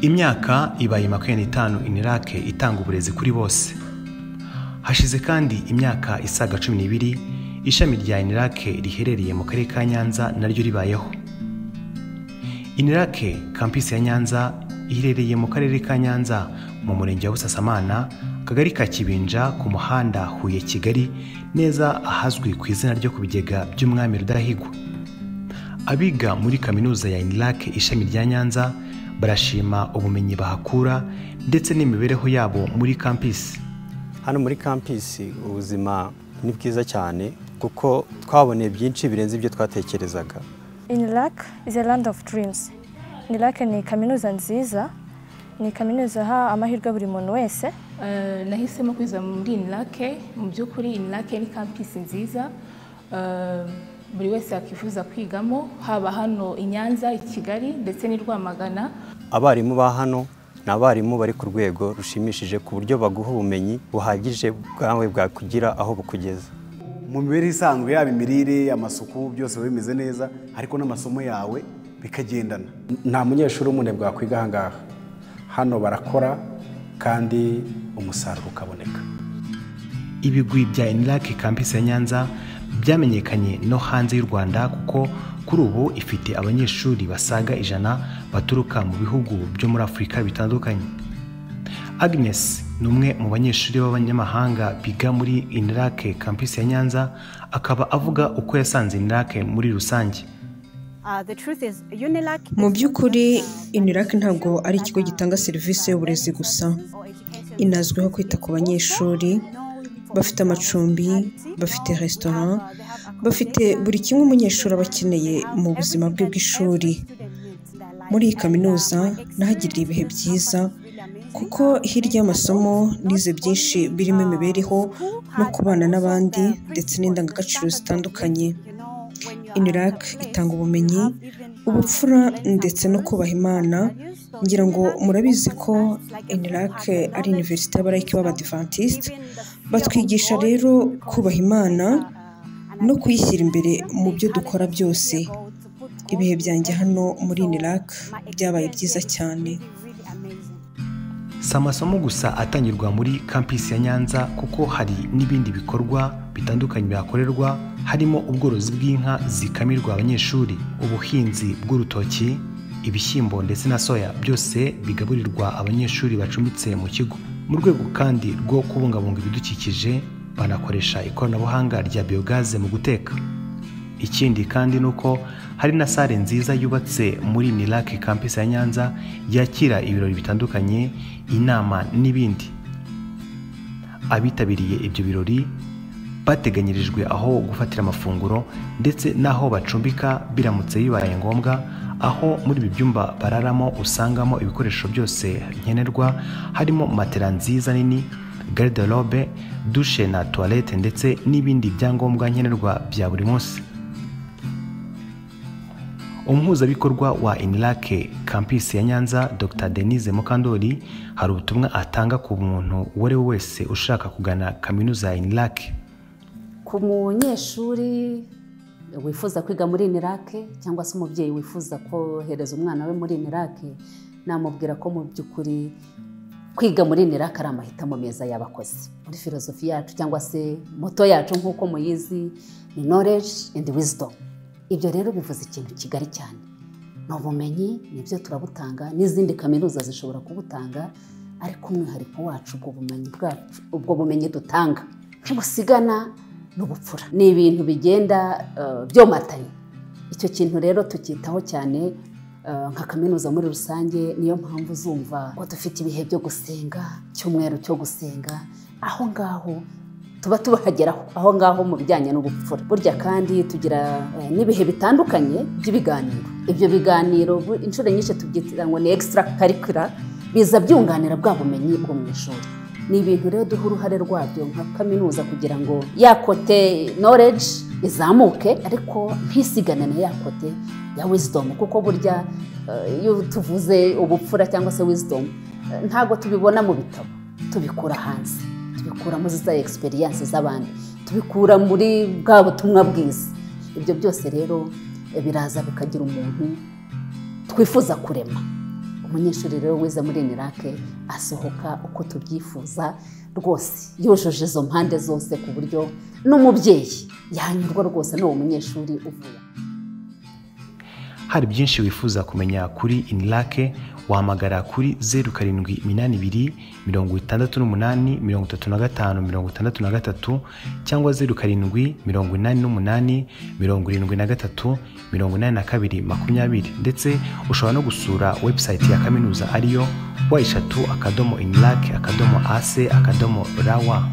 imyaka ibaye makumyabiri n'itanu inirac itanga uburezi kuri bose hashize kandi imyaka isaga cumi n'ibiri ishami rya inirac riherereye mu karere ka nyanza naryo ribayeho inirac kampisi ya nyanza iherereye mu karere ka nyanza mu murenge wa busasamana akagari ka kibinja ku muhanda huye kigali neza ahazwi ku izina ryo ku bigega by'umwami rudahigwa abiga muri kaminuza ya inirac ishami rya nyanza barashima ubumenyi bahakura ndetse n'imibereho yabo muri kampisi hano muri kampisi ubuzima ni bwiza cyane kuko twaboneye byinshi birenze ibyo twatekerezaga inirac is a land of dreams inirac ni kaminuza nziza ni kaminuza aha amahirwe buri muntu wese Eh, nahisemo kwiza muri inirake mu by'ukuri inirake ni kampisi nziza Eh, buri wese yakwifuza kwigamo haba hano i nyanza i kigali ndetse n'i rwamagana abarimu ba hano ni abarimu bari ku rwego rushimishije ku buryo baguha ubumenyi buhagije bwawe bwakugira aho bukugeza mu mibereho isanzwe yaba imirire amasuku byose biba bimeze neza ariko n'amasomo yawe bikagendana nta munyeshuri umwe bwakwiga ahangaha hano barakora kandi umusaruro ukaboneka ibigwi bya inirac kampisi ya nyanza byamenyekanye no hanze y'u rwanda kuko kuri ubu ifite abanyeshuri basaga ijana baturuka mu bihugu byo muri afurika bitandukanye agnes ni umwe mu banyeshuri b'abanyamahanga biga muri inirac kampisi ya nyanza akaba avuga uko yasanze inirac muri rusange mu by'ukuri inirac ntabwo ari ikigo gitanga serivisi y'uburezi gusa inazwiho kwita ku banyeshuri bafite amacumbi bafite resitora bafite buri kimwe umunyeshuri aba akeneye mu buzima bwe bw'ishuri muri iyi kaminuza nahagiriye ibihe byiza kuko hirya y'amasomo nize byinshi birimo imibereho no kubana n'abandi ndetse n'indangagaciro zitandukanye inirac itanga ubumenyi ubupfura ndetse no kubaha imana ngira ngo murabizi ko inirac ari iniverisite y'abarayike b'abadivantisite batwigisha rero kubaha imana no kuyishyira imbere mu byo dukora byose ibihe byanjye hano muri inirac byabaye byiza cyane si amasomo gusa atangirwa muri kampisi ya nyanza kuko hari n'ibindi bikorwa bitandukanye bihakorerwa harimo ubworozi bw'inka zikamirwa abanyeshuri ubuhinzi bw'urutoki ibishyimbo ndetse na soya byose bigaburirwa abanyeshuri bacumbitse mu kigo mu rwego kandi rwo kubungabunga ibidukikije banakoresha ikoranabuhanga rya biyogaze mu guteka ikindi kandi ni uko hari na sale nziza yubatse muri nirake kampisi ya nyanza yakira ibirori bitandukanye inama n'ibindi abitabiriye ibyo birori bateganyirijwe aho gufatira amafunguro ndetse n'aho bacumbika biramutse bibaye ngombwa aho muri ibi byumba bararamo usangamo ibikoresho byose nkenerwa harimo matera nziza nini garderobe dushe na tuwarete ndetse n'ibindi byangombwa nkenerwa bya buri munsi umuhuzabikorwa wa inirake kampisi ya nyanza dr denise mukandori hari ubutumwa atanga ku muntu uwo ari we wese ushaka kugana kaminuza ya inirake ku munyeshuri wifuza kwiga muri inirake cyangwa se umubyeyi wifuza kohereza umwana we muri inirake namubwira ko mu by'ukuri kwiga muri inirake ari amahitamo meza y'abakozi muri filozofi yacu cyangwa se moto yacu nk'uko muyizi ni knowledge and wisdom ibyo rero bivuze ikintu kigari cyane ni ubumenyi nibyo turabutanga n'izindi kaminuza zishobora kubutanga ariko umwihariko wacu ubwo bumenyi bwacu ubwo bumenyi dutanga ntibusigana n'ubupfura ni ibintu bigenda eh, byomatanye icyo kintu rero tucyitaho cyane eh, nka kaminuza muri rusange niyo mpamvu uzumva ngo dufite ibihe byo gusenga icyumweru cyo gusenga aho ngaho tuba tubahageraho aho ngaho mu bijyanye n'ubupfura burya kandi tugira eh, n'ibihe bitandukanye by'ibiganiro ibyo biganiro bu- inshuro nyinshi tubyita ngo ni extra curricular biza byunganira bwa bumenyi bwo mu ishuri ni ibintu rero duha uruhare rwabyo nka kaminuza kugira ngo ya kote knowledge izamuke ariko ntisigane na ya kote ya wisdom kuko burya eh, iyo tuvuze ubupfura cyangwa se wisdom eh, ntabwo tubibona mu bitabo tubikura hanze tubikura muri za egisperiyanse z'abandi tubikura muri bwa butumwa bwiza ibyo byose rero eh, biraza bikagira umuntu twifuza kurema umunyeshuri rero wize muri inirake asohoka uko tubyifuza rwose yujuje izo mpande zose ku buryo n'umubyeyi yanyurwa rwose n'uwo munyeshuri uvuye hari byinshi wifuza kumenya kuri inirake wahamagara kuri zeru karindwi iminani ibiri mirongo itandatu n'umunani mirongo itatu na gatanu mirongo itandatu na gatatu cyangwa zeru karindwi mirongo inani n'umunani mirongo irindwi na gatatu mirongo inani na kabiri makumyabiri ndetse ushobora no gusura webusayiti ya kaminuza ariyo wa eshatu akadomo inirake akadomo ase akadomo rawa